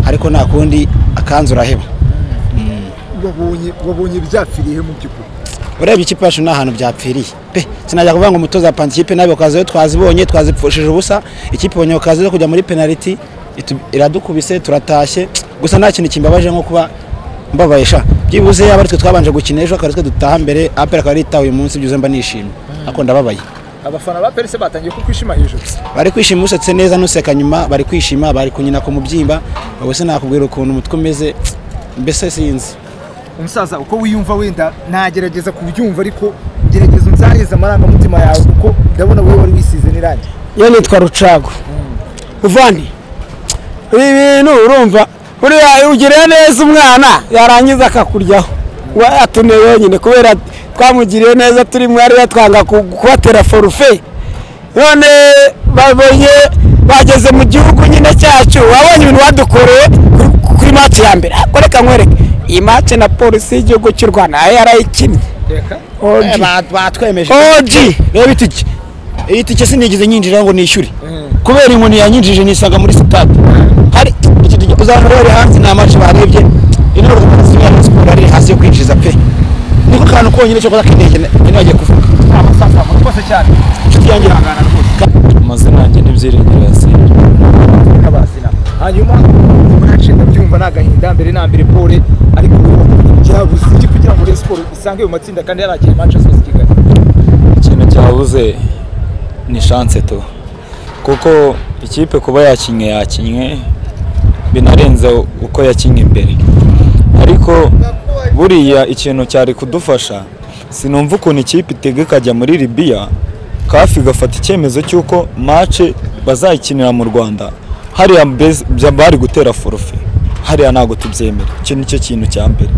ariko nta kundi akanzu uraheba wabonye byapfiriye mu by'ukuri urebye ikipe yacu nta hantu byapfiriye pe sinajya kuvuga ngo umutoza apanze ikipe nabi ukaza twazibonye twazipfushije ubusa ikipe ibonye ukaza yo kujya muri penaliti itu- iradukubise turatashye gusa nta kintu kimbabaje nko kuba mbabaye sha byibuze yaba aritwe twabanje gukina ejo akaba aritwe dutaha mbere apera akaba aritaha uyu munsi byuze mba nishimye ako ndababaye abafana ba perese batangiye kukwishima hejuru bari kwishima usetse neza nuseka nyuma bari kwishima bari kunyina ku mubyimba ubu sinakubwira ukuntu umutwe umeze mbese sinzi umusaza uko wiyumva wenda nagerageza kubyumva ariko gerageza unzaheze amarangamutima yawe kuko ndabona wowe wari wisize n'irangi yo nitwa rucago uvani ibi bintu urumva buriya ugiriye neza umwana yarangiza akakuryaho uba yatuneye wenyine kubera twamugiriye neza turi mwari batwanga ku- kubatera forufe none babonye bageze mu gihugu nyine cyacu wabonye ibintu badukoreye kuri- kuri maci ya mbere ariko reka nkwereke iyi maci na polisi y'igihugu cy'u rwanda nayo yarayikinnye Eh, ogi ba- batwemeje ogi reba itike iyi tike sinigeze nyinjira ngo nishyure kubera inkoni yanyinjije nisanga muri sitade hari iki tike uzahora uri hanze nta match barebye ino rwanda ya siporo ari hasi yo kwinjiza pe niko kantu konyine cyo kudakindege nagiye kuvuga amasaza rwose cyane inshuti yanjye ihangana rwose amazina yanjye n'ibyiringiro ya sida kabazina hanyuma murace ndabyumva ni agahinda mbere na mbere pole ariko byabuze iki kugira ngo Rayon Sports isange ayo matsinda kandi yarakira Manchester City Kigali ikintu cyabuze ni shanse tu kuko ikipe kuba yakinnye yakinnye binarenze uko yakinnye imbere ariko buriya ikintu cyari kudufasha sinumva ukuntu ikipe itega ikajya muri libiya kafi igafata icyemezo cy'uko mace bazayikinira mu rwanda hariya mbese bya- bari gutera forufe hariya ntabwo tubyemera icyo ni cyo kintu cya mbere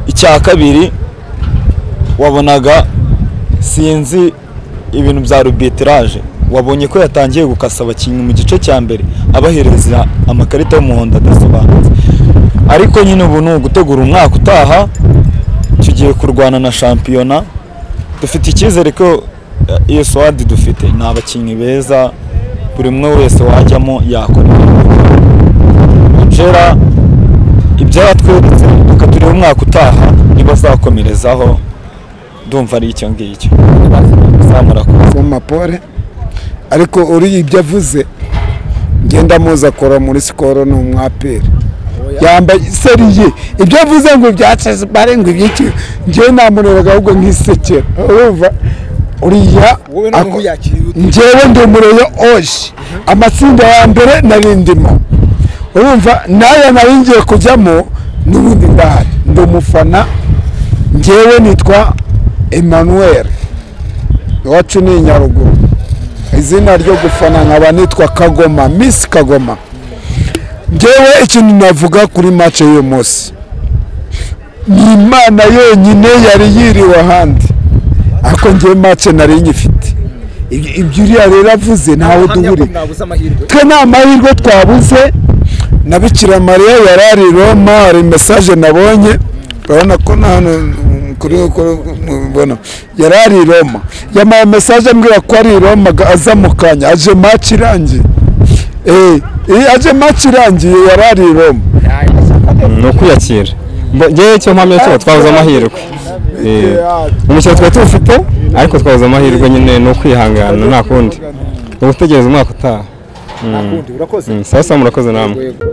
icya kabiri wabonaga sinzi ibintu bya rubitiraje wabonye ko yatangiye gukasa abakinnyi mu gice cya mbere abahereza amakarita y'umuhondo adasobanutse ariko nyine ubu ni ugutegura umwaka utaha tugiye kurwana na shampiyona dufite icyizere ko eh, iyo swadi dufite ni abakinnyi beza buri umwe wese wajyamo yakora jera ibyo yatweretse reka turebe umwaka utaha ntibazakomerezaho ndumva ari icyo ngicyo zamura ku mu mapore ariko uriya ibyo avuze ngenda muzakora muri sikoro ni umwaperi yambaye seriye ibyo avuze ngo byacaze bare ngo ibyiki njyewe namureraga ahubwo nk'isekera urumva uriya wowe none ako- uyakiriye ute njyewe ndi umureyo oji amatsinda ya mbere nari ndimo urumva n'aya nari ngiye kujyamo n'ubundi ndahari ndi umufana njyewe nitwa emmanuel iwacu ni inyaruguru izina ryo gufana nkaba nitwa kagoma misi kagoma ngewe ikintu navuga kuri mace y'uyu munsi ni imana yonyine yari yiriwe ahandi ariko ngewe mace nari nyifite Ibyo- ibyo uriya rero avuze ntawe Ahamya ko duhuriye mwabuze amahirwe twe nta mahirwe twabuze na bikira mariya yari ari i roma hari mesaje nabonye urabona ko nta hantu kuri mubona yari ari i roma yamaye mesaje ambwira ko ari i roma ga- aza mu kanya aje maci irangiye Eh, eh, aje maci irangiye yari ari i roma ni ukwiyakira Mbo- ngewe icyo mpamya cyo twabuze amahirwe Eh, umukino twari tuwufite ariko twabuze amahirwe nyine ni ukwihangana nta kundi ni ugutegereza umwaka utaha nta kundi urakoze Mm, sawa sawa murakoze namwe yego